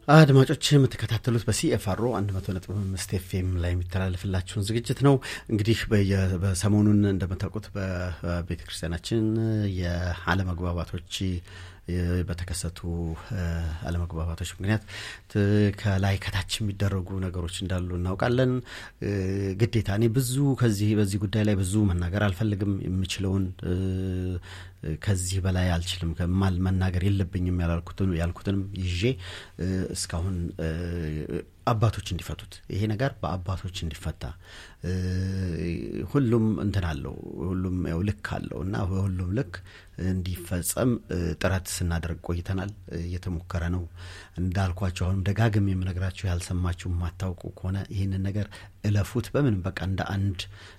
አድማጮች የምትከታተሉት በሲኤፍአሮ 100.5 ኤፍኤም ላይ የሚተላለፍላችሁን ዝግጅት ነው። እንግዲህ በሰሞኑን እንደምታውቁት በቤተ ክርስቲያናችን የአለመግባባቶች በተከሰቱ አለመግባባቶች ምክንያት ከላይ ከታች የሚደረጉ ነገሮች እንዳሉ እናውቃለን። ግዴታ እኔ ብዙ ከዚህ በዚህ ጉዳይ ላይ ብዙ መናገር አልፈልግም። የምችለውን ከዚህ በላይ አልችልም፣ ማል መናገር የለብኝም ያልኩትንም ይዤ እስካሁን አባቶች እንዲፈቱት ይሄ ነገር በአባቶች እንዲፈታ ሁሉም እንትን አለው፣ ሁሉም ያው ልክ አለው እና በሁሉም ልክ እንዲፈጸም ጥረት ስናደርግ ቆይተናል። እየተሞከረ ነው። እንዳልኳቸው አሁንም ደጋግም የምነግራችሁ ያልሰማችሁ የማታውቁ ከሆነ ይህንን ነገር እለፉት። በምንም በቃ እንደ አንድ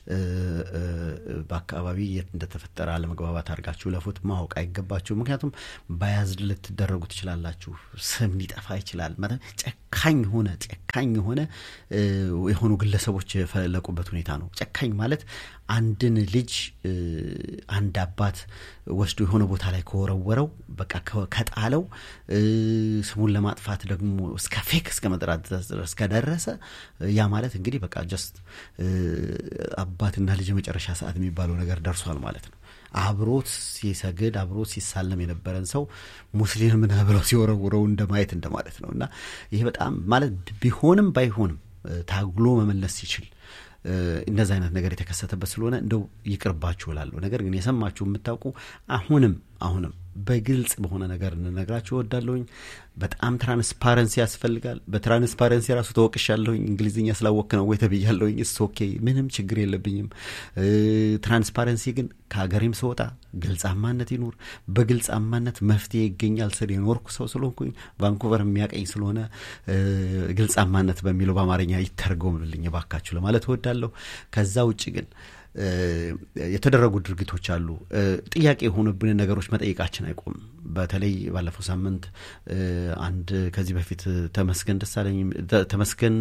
በአካባቢ የት እንደተፈጠረ አለመግባባት አድርጋችሁ እለፉት። ማወቅ አይገባችሁ። ምክንያቱም ባያዝድ ልትደረጉ ትችላላችሁ። ስም ሊጠፋ ይችላል። ጨካኝ ሆነ ጨካኝ የሆነ የሆኑ ግለሰቦች የፈለቁበት ሁኔታ ነው። ጨካኝ ማለት አንድን ልጅ አንድ አባት ወስዶ የሆነ ቦታ ላይ ከወረወረው በቃ ከጣለው ስሙን ለማጥፋት ደግሞ እስከ ፌክ እስከ መጥራት ድረስ ከደረሰ ያ ማለት እንግዲህ በቃ ጀስት አባትና ልጅ የመጨረሻ ሰዓት የሚባለው ነገር ደርሷል ማለት ነው። አብሮት ሲሰግድ አብሮት ሲሳለም የነበረን ሰው ሙስሊም ነህ ብለው ሲወረውረው እንደማየት እንደማለት ነው እና ይሄ በጣም ማለት ቢሆንም ባይሆንም ታግሎ መመለስ ሲችል እንደዚህ አይነት ነገር የተከሰተበት ስለሆነ እንደው ይቅርባችሁ እላለሁ። ነገር ግን የሰማችሁ የምታውቁ አሁንም አሁንም በግልጽ በሆነ ነገር እንነግራችሁ እወዳለሁኝ። በጣም ትራንስፓረንሲ ያስፈልጋል። በትራንስፓረንሲ ራሱ ተወቅሻለሁኝ። እንግሊዝኛ ስላወክ ነው ወይ ተብያለሁኝ። እስ ኦኬ፣ ምንም ችግር የለብኝም። ትራንስፓረንሲ ግን ከሀገሬም ስወጣ ግልጻማነት ይኑር። በግልጻማነት መፍትሄ ይገኛል ስል የኖርኩ ሰው ስለሆንኩኝ ቫንኩቨር የሚያቀኝ ስለሆነ ግልጻማነት በሚለው በአማርኛ ይተርጎምልኝ ባካችሁ ለማለት እወዳለሁ። ከዛ ውጭ ግን የተደረጉ ድርጊቶች አሉ። ጥያቄ የሆኑብንን ነገሮች መጠየቃችን አይቆምም። በተለይ ባለፈው ሳምንት አንድ ከዚህ በፊት ተመስገን ደሳለኝ ተመስገን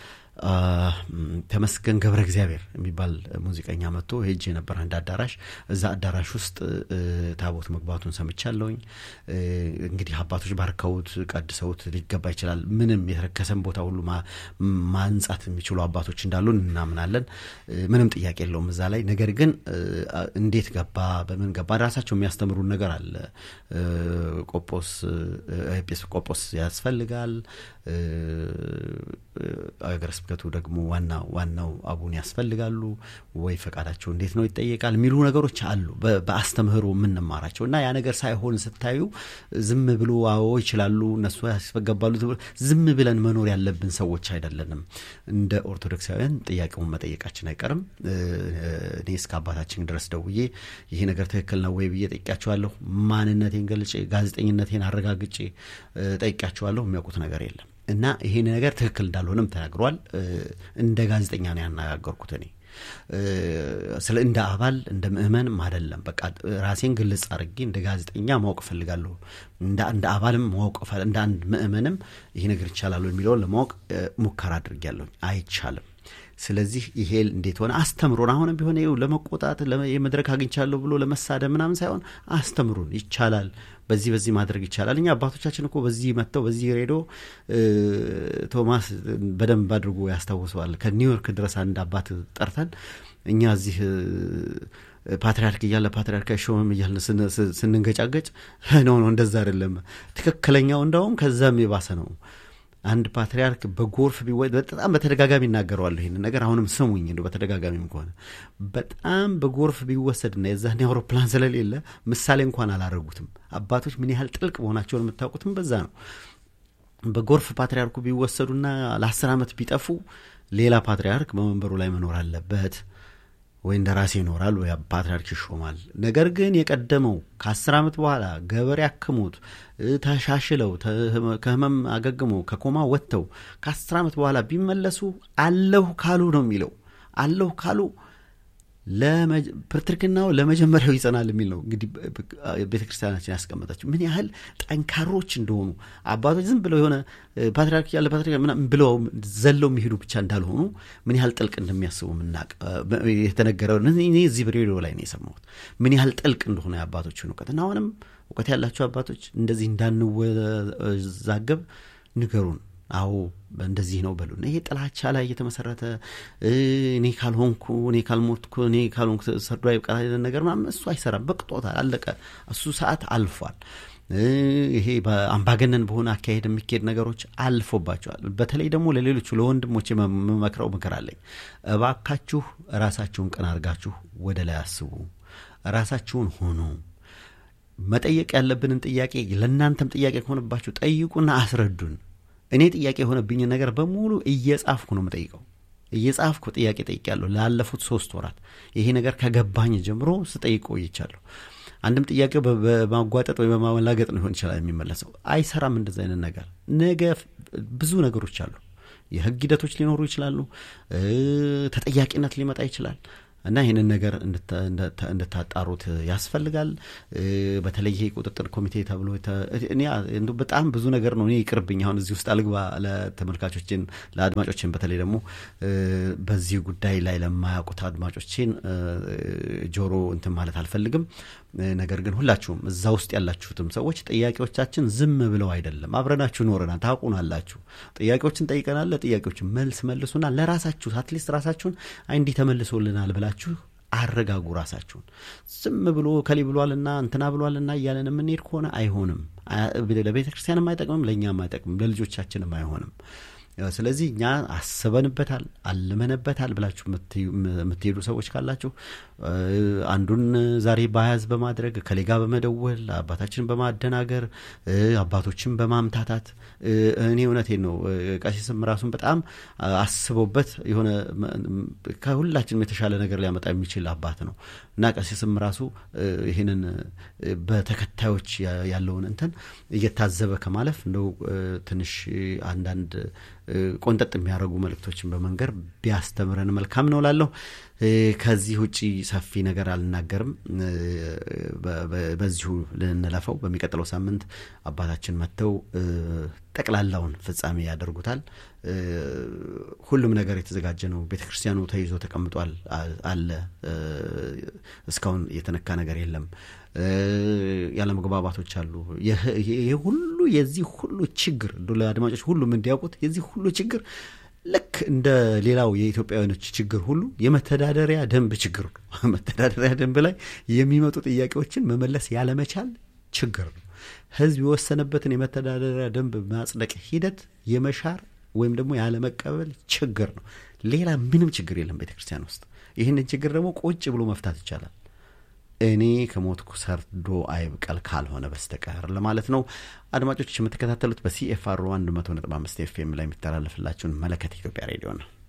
ተመስገን ገብረ እግዚአብሔር የሚባል ሙዚቀኛ መጥቶ ሄጅ የነበር አንድ አዳራሽ እዛ አዳራሽ ውስጥ ታቦት መግባቱን ሰምቻለሁኝ። እንግዲህ አባቶች ባርከውት ቀድሰውት ሊገባ ይችላል። ምንም የተረከሰን ቦታ ሁሉ ማንጻት የሚችሉ አባቶች እንዳሉ እናምናለን። ምንም ጥያቄ የለውም እዛ ላይ። ነገር ግን እንዴት ገባ፣ በምን ገባ ራሳቸው የሚያስተምሩን ነገር አለ። ቆጶስ ኤጲስቆጶስ ያስፈልጋል። አገረ ስብከቱ ደግሞ ዋና ዋናው አቡን ያስፈልጋሉ ወይ ፈቃዳቸው እንዴት ነው ይጠየቃል የሚሉ ነገሮች አሉ በአስተምህሮ የምንማራቸው እና ያ ነገር ሳይሆን ስታዩ ዝም ብሎ አዎ ይችላሉ እነሱ ያስገባሉ ዝም ብለን መኖር ያለብን ሰዎች አይደለንም እንደ ኦርቶዶክሳውያን ጥያቄውን መጠየቃችን አይቀርም እኔ እስከ አባታችን ድረስ ደውዬ ይሄ ነገር ትክክል ነው ወይ ብዬ ጠይቂያቸዋለሁ ማንነቴን ገልጬ ጋዜጠኝነቴን አረጋግጬ ጠይቂያቸዋለሁ የሚያውቁት ነገር የለም እና ይሄን ነገር ትክክል እንዳልሆነም ተናግሯል። እንደ ጋዜጠኛ ነው ያነጋገርኩት እኔ ስለ እንደ አባል እንደ ምእመንም አይደለም። በቃ ራሴን ግልጽ አድርጌ እንደ ጋዜጠኛ ማወቅ እፈልጋለሁ። እንደ አባልም ማወቅ እንደ አንድ ምእመንም ይሄ ነገር ይቻላሉ የሚለውን ለማወቅ ሙከራ አድርጌያለሁ። አይቻልም። ስለዚህ ይሄ እንዴት ሆነ አስተምሩን። አሁንም ቢሆን ይኸው ለመቆጣት የመድረክ አግኝቻለሁ ብሎ ለመሳደብ ምናምን ሳይሆን አስተምሩን። ይቻላል፣ በዚህ በዚህ ማድረግ ይቻላል። እኛ አባቶቻችን እኮ በዚህ መጥተው በዚህ ሬዲዮ ቶማስ በደንብ አድርጎ ያስታውሰዋል። ከኒውዮርክ ድረስ አንድ አባት ጠርተን እኛ እዚህ ፓትሪያርክ እያለ ፓትሪያርክ አይሾምም እያለ ስንንገጫገጭ ነው ነው እንደዛ አይደለም። ትክክለኛው እንደውም ከዛም የባሰ ነው። አንድ ፓትሪያርክ በጎርፍ ቢወ በጣም በተደጋጋሚ ይናገረዋለሁ ይህን ነገር አሁንም ስሙኝ እንደ በተደጋጋሚም ከሆነ በጣም በጎርፍ ቢወሰድና የዛን አውሮፕላን ስለሌለ ምሳሌ እንኳን አላረጉትም አባቶች ምን ያህል ጥልቅ መሆናቸውን የምታውቁትም በዛ ነው በጎርፍ ፓትሪያርኩ ቢወሰዱና ለአስር ዓመት ቢጠፉ ሌላ ፓትሪያርክ በመንበሩ ላይ መኖር አለበት ወይ እንደ ራሴ ይኖራል ወይ ፓትሪያርክ ይሾማል። ነገር ግን የቀደመው ከአስር ዓመት በኋላ ገበሬ አክሙት ተሻሽለው ከህመም አገግመው ከኮማ ወጥተው ከአስር ዓመት በኋላ ቢመለሱ አለሁ ካሉ ነው የሚለው። አለሁ ካሉ ፕትርክናው ለመጀመሪያው ይጸናል የሚል ነው። እንግዲህ ቤተ ክርስቲያናችን ያስቀመጠችው ምን ያህል ጠንካሮች እንደሆኑ አባቶች ዝም ብለው የሆነ ፓትሪያርክ ያለ ፓትሪያርክ ምናምን ብለው ዘለው የሚሄዱ ብቻ እንዳልሆኑ ምን ያህል ጥልቅ እንደሚያስቡ ምናቅ የተነገረው እኔ እዚህ በሬዲዮ ላይ ነው የሰማሁት። ምን ያህል ጥልቅ እንደሆነ የአባቶችን እውቀት እና አሁንም እውቀት ያላቸው አባቶች እንደዚህ እንዳንወዛገብ ንገሩን። አዎ እንደዚህ ነው በሉን። ይሄ ጥላቻ ላይ የተመሰረተ እኔ ካልሆንኩ እኔ ካልሞትኩ እኔ ካልሆንኩ ሰርዶ አይብቃ ነገር ምናምን እሱ አይሰራም። በቅጦታል፣ አለቀ። እሱ ሰዓት አልፏል። ይሄ በአምባገነን በሆነ አካሄድ የሚካሄድ ነገሮች አልፎባቸዋል። በተለይ ደግሞ ለሌሎቹ ለወንድሞች የምመክረው ምክር አለኝ። እባካችሁ ራሳችሁን ቀና አድርጋችሁ ወደ ላይ አስቡ። ራሳችሁን ሆኑ። መጠየቅ ያለብንን ጥያቄ ለእናንተም ጥያቄ ከሆነባችሁ ጠይቁና አስረዱን። እኔ ጥያቄ የሆነብኝን ነገር በሙሉ እየጻፍኩ ነው የምጠይቀው። እየጻፍኩ ጥያቄ ጠይቄያለሁ ላለፉት ሶስት ወራት። ይሄ ነገር ከገባኝ ጀምሮ ስጠይቅ ቆይቻለሁ። አንድም ጥያቄው በማጓጠጥ ወይ በማመላገጥ ሊሆን ይችላል የሚመለሰው። አይሰራም እንደዚ አይነት ነገር። ነገ ብዙ ነገሮች አሉ። የህግ ሂደቶች ሊኖሩ ይችላሉ። ተጠያቂነት ሊመጣ ይችላል። እና ይህንን ነገር እንድታጣሩት ያስፈልጋል። በተለይ ይሄ ቁጥጥር ኮሚቴ ተብሎ እኔ በጣም ብዙ ነገር ነው። እኔ ይቅርብኝ፣ አሁን እዚህ ውስጥ አልግባ። ለተመልካቾችን ለአድማጮችን፣ በተለይ ደግሞ በዚህ ጉዳይ ላይ ለማያውቁት አድማጮችን ጆሮ እንትን ማለት አልፈልግም። ነገር ግን ሁላችሁም እዛ ውስጥ ያላችሁትም ሰዎች ጥያቄዎቻችን ዝም ብለው አይደለም፣ አብረናችሁ ኖረናል፣ ታውቁናላችሁ። ጥያቄዎችን ጠይቀናል። ለጥያቄዎችን መልስ መልሱና ለራሳችሁ አትሊስት ራሳችሁን አይ እንዲህ ተመልሶልናል ብላችሁ አረጋጉ ራሳችሁን። ዝም ብሎ ከሊ ብሏልና እንትና ብሏልና እያለን የምንሄድ ከሆነ አይሆንም። ለቤተ ክርስቲያንም አይጠቅምም፣ ለእኛም አይጠቅምም፣ ለልጆቻችንም አይሆንም። ስለዚህ እኛ አስበንበታል፣ አልመነበታል ብላችሁ የምትሄዱ ሰዎች ካላችሁ አንዱን ዛሬ ባያዝ በማድረግ ከሌጋ በመደወል አባታችንን በማደናገር አባቶችን በማምታታት እኔ እውነቴን ነው ቀሲስም ራሱን በጣም አስበውበት የሆነ ከሁላችንም የተሻለ ነገር ሊያመጣ የሚችል አባት ነው እና ቀሲስም ራሱ ይህንን በተከታዮች ያለውን እንትን እየታዘበ ከማለፍ እንደው ትንሽ አንዳንድ ቆንጠጥ የሚያደርጉ መልእክቶችን በመንገር ቢያስተምረን መልካም ነው ላለሁ። ከዚህ ውጪ ሰፊ ነገር አልናገርም። በዚሁ ልንለፈው። በሚቀጥለው ሳምንት አባታችን መጥተው ጠቅላላውን ፍጻሜ ያደርጉታል። ሁሉም ነገር የተዘጋጀ ነው። ቤተ ክርስቲያኑ ተይዞ ተቀምጧል አለ። እስካሁን የተነካ ነገር የለም። ያለመግባባቶች አሉ። ይህ ሁሉ የዚህ ሁሉ ችግር ለአድማጮች ሁሉም እንዲያውቁት የዚህ ሁሉ ችግር ልክ እንደ ሌላው የኢትዮጵያውያኖች ችግር ሁሉ የመተዳደሪያ ደንብ ችግር ነው። መተዳደሪያ ደንብ ላይ የሚመጡ ጥያቄዎችን መመለስ ያለመቻል ችግር ነው። ሕዝብ የወሰነበትን የመተዳደሪያ ደንብ ማጽደቅ ሂደት የመሻር ወይም ደግሞ ያለመቀበል ችግር ነው። ሌላ ምንም ችግር የለም ቤተ ክርስቲያን ውስጥ። ይህንን ችግር ደግሞ ቁጭ ብሎ መፍታት ይቻላል። እኔ ከሞትኩ ሰርዶ አይብቀል ካልሆነ በስተቀር ለማለት ነው። አድማጮች የምትከታተሉት በሲኤፍአር 100.5 ኤፍኤም ላይ የሚተላለፍላችሁን መለከት ኢትዮጵያ ሬዲዮ ነው።